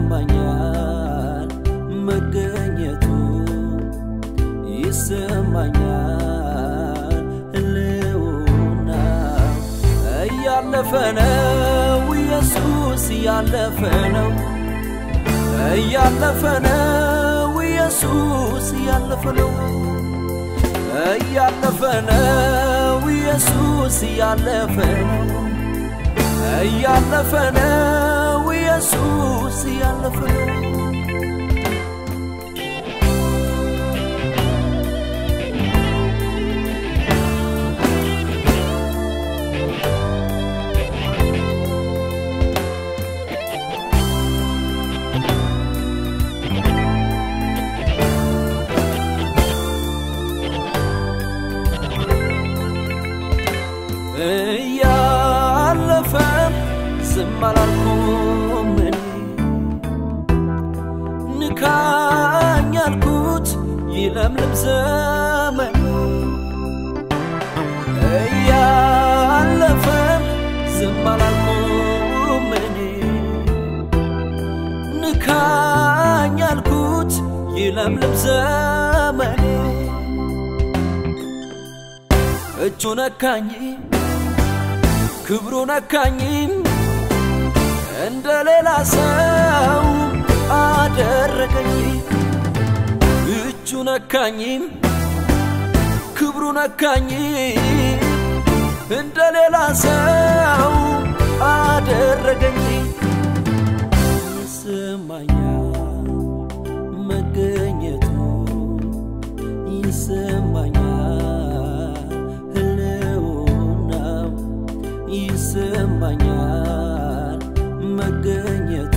ይሰማኛል መገኘቱ ይሰማኛል ህልውና እያለፈ ነው ኢየሱስ እያለፈ ነው እያለፈ ነው ኢየሱስ እያለፈ ነው እያለፈ ነው ኢየሱስ እያለፈ ነው እያለፈ ነው ኢየሱስ እያለፈ ነው እያለፈ ዝም አላልኩም እኔ ንካኝ ያልኩት ይለምልም ዘመን እያለፈ ዝም አላልኩም እኔ ንካኝ ያልኩት ይለምልም ዘመኔ እጁ ነካኝ ክብሩ ነካኝ እንደ ሌላ ሰው አደረገኝ እጁ ነካኝ ክብሩ ነካኝ እንደ ሌላ ሰው አደረገኝ ይሰማኛል መገኘቱ ይሰማኛል ህልውናው ይሰማኛል መገኘቱ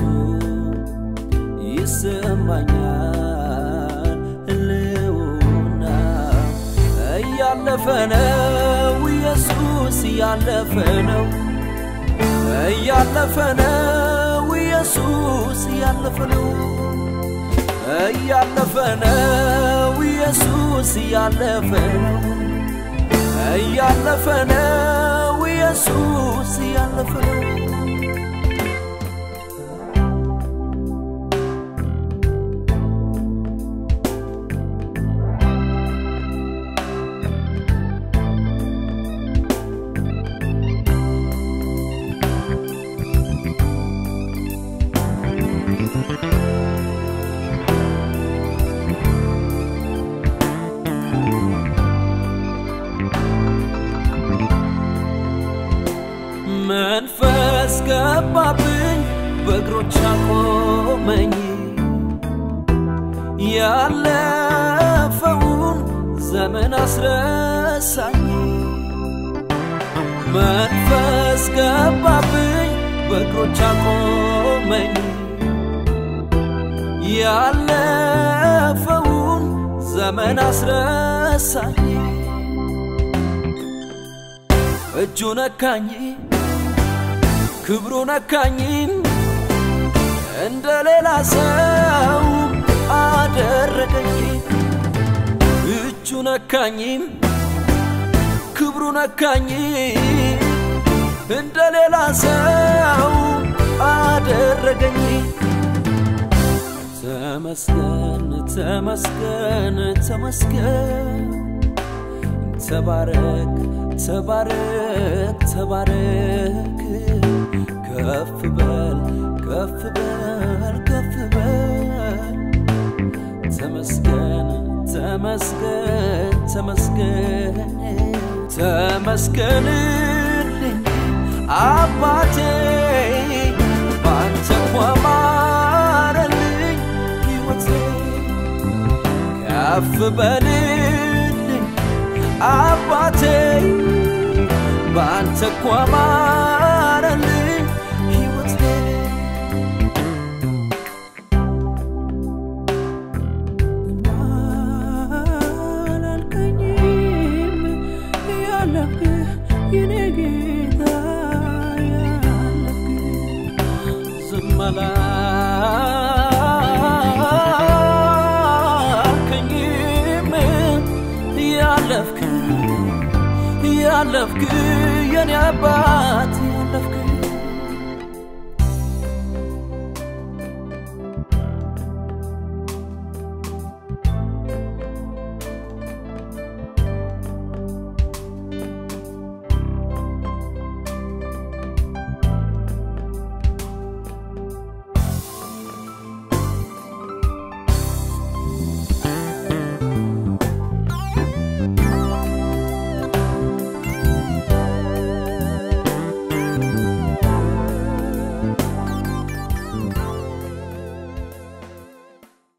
ይሰማኛል ህልውና እያለፈ ነው ኢየሱስ እያለፈ ነው እያለፈ ነው ኢየሱስ እያለፈ ነው እያለፈ ነው ኢየሱስ እያለፈ ነው እያለፈ ነው ኢየሱስ እያለፈ ነው መንፈስ ገባብኝ በእግሮች አቆመኝ ያለፈውን ዘመን አስረሳኝ መንፈስ ገባብኝ በእግሮች አቆመኝ ያለፈውን ዘመን አስረሳኝ እጁ ነካኝ ክብሩ ነካኝ እንደ ሌላ ሰው አደረገኝ እጁ ነካኝ ክብሩ ነካኝ እንደ ሌላ ሰው አደረገኝ ተመስገን ተመስገን ተመስገን ተባረክ ተባረክ ተባረክ ከፍ በል ከፍ በል ከፍ በል ተመስገን ተመስገን ተመስገን ተመስገንልኝ አባቴ ባንተ እኮ አማረልኝ ሕይወቴ ከፍ በልልኝ አባቴ ባንተ እኮ አማረልኝ ሕይወቴ አላልከኝም ያለፍክ የኔ ጌታ ያለፍክ ዝም አላልከኝም ያለፍክ ያለፍክ የኔ አባት